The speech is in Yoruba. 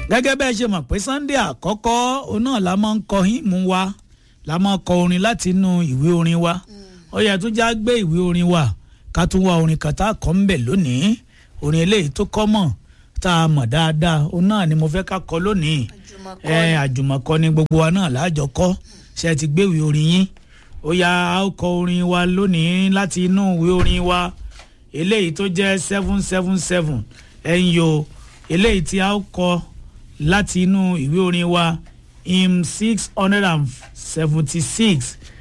gẹ́gẹ́ bẹ́ẹ̀ ṣe mọ̀ pé sunday àkọ́kọ́ òun náà la máa ń kọ hímù wa la máa ń kọ orin láti inú ìwé orin wa ó yẹ tó já gbé ìwé orin wa ká tún wá orin kan tá a kọ́ ń bẹ̀ lónìí orin eléyìí tó kọ́ mọ̀ tá a mọ̀ dáadáa òun náà ni mo fẹ́ ká kọ lónìí ẹ àjùmọ̀kọ ni gbogbo wa náà láàjọ kọ́ ṣe ti gbé ìwé orin yín ó yá a ó kọ orin wa lónìí láti inú ìwé orin wa eléyìí tó jẹ́ seven seven seven ẹ̀yìn o eléyìí tí a ó kọ láti inú ìwé orin wa im six hundred and seventy six